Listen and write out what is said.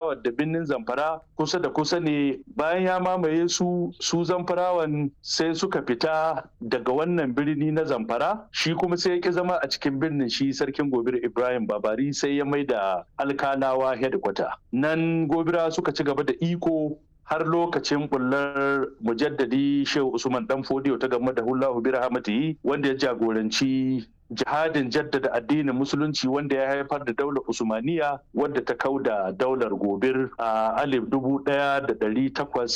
zamfarawa da birnin zamfara kusa da kusa ne bayan ya mamaye su su zamfarawan sai suka fita daga wannan birni na zamfara shi kuma sai ya ki zama a cikin birnin shi sarkin gobir ibrahim babari sai ya mai da alkanawa headquarter nan gobira suka ci gaba da iko har lokacin bullar mujaddadi shehu usman dan fodiyo ta game da hullahu bi rahmatihi wanda ya jagoranci jihadin jaddada addinin musulunci wanda ya haifar da daular usmaniya wadda ta kau da daular gobir a alif dubu daya da dari takwas